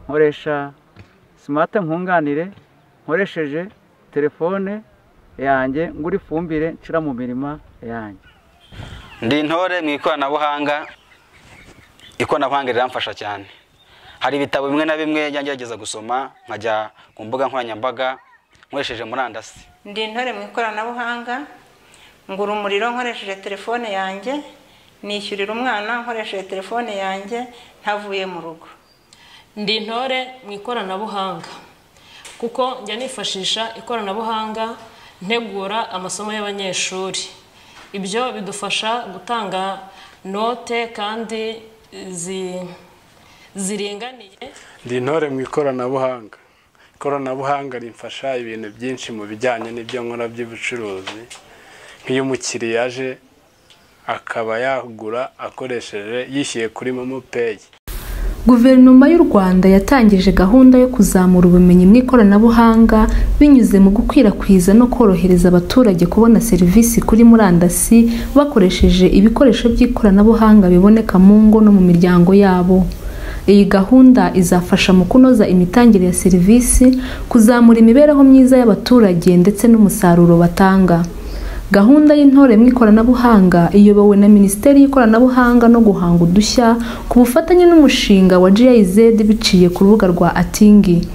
nkoresha simate nkunganire nkoresheje telefone yanjye ngura ifumbire nshyira mu mirima yanjye ndi intore mu ikoranabuhanga ikoranabuhanga riramfasha cyane hari ibitabo bimwe na bimwe njya ngerageza gusoma nkajya ku mbuga nkoranyambaga nkoresheje murandasi ndi intore mu ikoranabuhanga ngura umuriro nkoresheje telefone yanjye nishyurira umwana nkoresheje telefone yanjye ntavuye mu rugo ndi intore mu ikoranabuhanga kuko njya nifashisha ikoranabuhanga ntegura amasomo y'abanyeshuri ibyo bidufasha gutanga note kandi zi- ziringaniye ndi intore mu ikoranabuhanga ikoranabuhanga rimfasha ibintu byinshi mu bijyanye n'ibyo nkora by'ubucuruzi nk'iyo umukiriya aje akaba yagura akoresheje yishyuye kuri momo peyi guverinoma y'u rwanda yatangije gahunda yo kuzamura ubumenyi mu ikoranabuhanga binyuze mu gukwirakwiza no korohereza abaturage kubona serivisi kuri murandasi bakoresheje ibikoresho by'ikoranabuhanga biboneka mu ngo no mu miryango yabo iyi gahunda izafasha mu kunoza imitangire ya serivisi kuzamura imibereho myiza y'abaturage ndetse n'umusaruro batanga gahunda y'intore mu ikoranabuhanga iyobowe na minisiteri y'ikoranabuhanga no guhanga udushya ku bufatanye n'umushinga wa GIZ biciye ku rubuga rwa atingi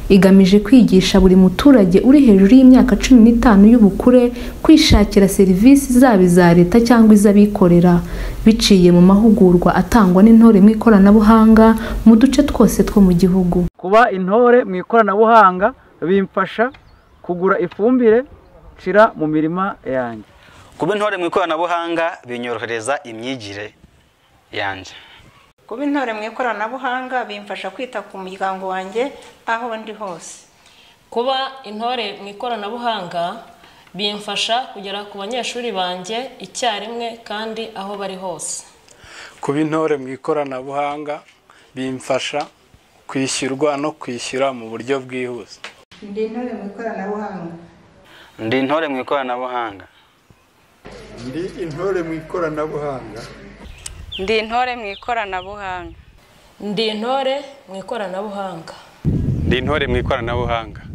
igamije kwigisha buri muturage uri hejuru y'imyaka cumi n'itanu y'ubukure kwishakira serivisi zaba iza leta cyangwa iz'abikorera biciye mu mahugurwa atangwa n'intore mu ikoranabuhanga mu duce twose two mu gihugu kuba intore mu ikoranabuhanga bimfasha kugura ifumbire nshyira mu mirima yanjye kuba intore mu ikoranabuhanga binyorohereza imyigire yanjye kuba intore mu ikoranabuhanga bimfasha kwita ku muryango wanjye aho ndi hose kuba intore mu ikoranabuhanga bimfasha kugera ku banyeshuri banjye icyarimwe kandi aho bari hose kuba intore mu ikoranabuhanga bimfasha kwishyurwa no kwishyura mu buryo bwihuse ndi intore mu ikoranabuhanga ndi intore mu ikoranabuhanga ndi intore mu ikoranabuhanga ndi intore mu ikoranabuhanga ndi intore mu ikoranabuhanga ndi intore mu ikoranabuhanga